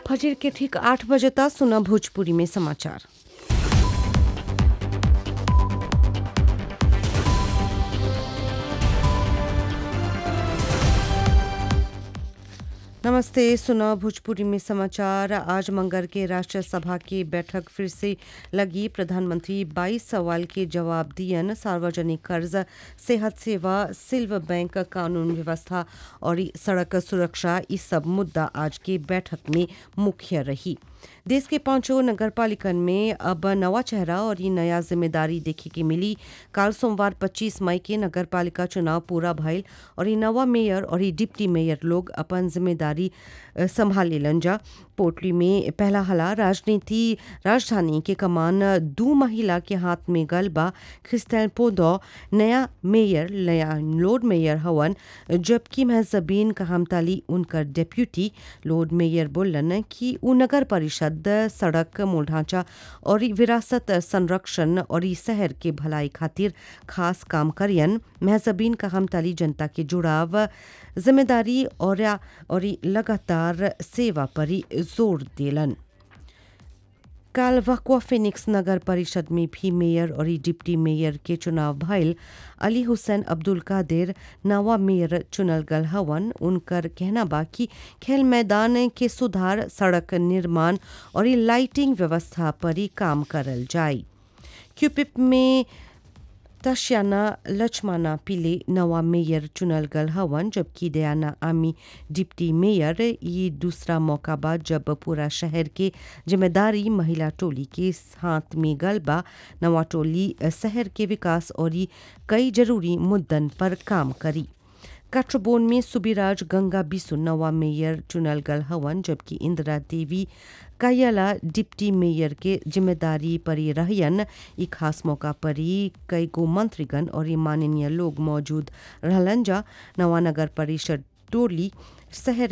फजर के ठीक आठ बजे तक सुना भोजपुरी में समाचार नमस्ते सुना भोजपुरी में समाचार आज मंगर के राष्ट्र सभा की बैठक फिर से लगी प्रधानमंत्री 22 सवाल के जवाब दियन सार्वजनिक कर्ज सेहत सेवा सिल्व बैंक कानून व्यवस्था और ई सड़क सुरक्षा ई सब मुद्दा आज की बैठक में मुख्य रही देश के पांचों नगर पालिकन में अब नवा चेहरा और ये नया जिम्मेदारी देखे के मिली काल सोमवार 25 मई के नगर पालिका चुनाव पूरा भइल और ये नवा मेयर और ये डिप्टी मेयर लोग अपन जिम्मेदारी अ, संभाले लन जा पोटली में पहला हला राजनीति राजधानी के कमान दू महिला के हाथ में गलबा क्रिस्टल पोदो नया मेयर नया लॉर्ड मेयर हवन जबकि महजबीन कहमताली उनकर डेप्यूटी लॉर्ड मेयर बोलन कि उ नगर परिषद सड़क मूल ढांचा और विरासत संरक्षण और ई शहर के भलाई खातिर खास काम करियन महजबीन कहमताली जनता के जुड़ाव जिम्मेदारी और और ई लगातार सेवा पर ही जोर देलन काल वकवा फिनिक्स नगर परिषद में भी मेयर और ई डिप्टी मेयर के चुनाव भइल अली हुसैन अब्दुल कादिर नवा मेयर चुनल गल हवन उनकर कहना बा कि खेल मैदान के सुधार सड़क निर्माण और ई लाइटिंग व्यवस्था पर ही काम करल जाए क्यूपिप में तश्याना लक्ष्मणा पिले नवा मेयर चुनल गल हवन जबकि दयाना आमी डिप्टी मेयर ये दूसरा मौका बा जब पूरा शहर के जिम्मेदारी महिला टोली के हाथ में गल बा नवा टोली शहर के विकास और ई कई जरूरी मुद्दन पर काम करी काठबोन में सुबिराज गंगा बिसु नवा मेयर चुनल गल हवन जबकि इंदिरा देवी कायला डिप्टी मेयर के जिम्मेदारी परी रहयन ई खास मौका परी कई गो मंत्रीगण और ई माननीय लोग मौजूद रहलन जा नवा नगर परिषद टोली शहर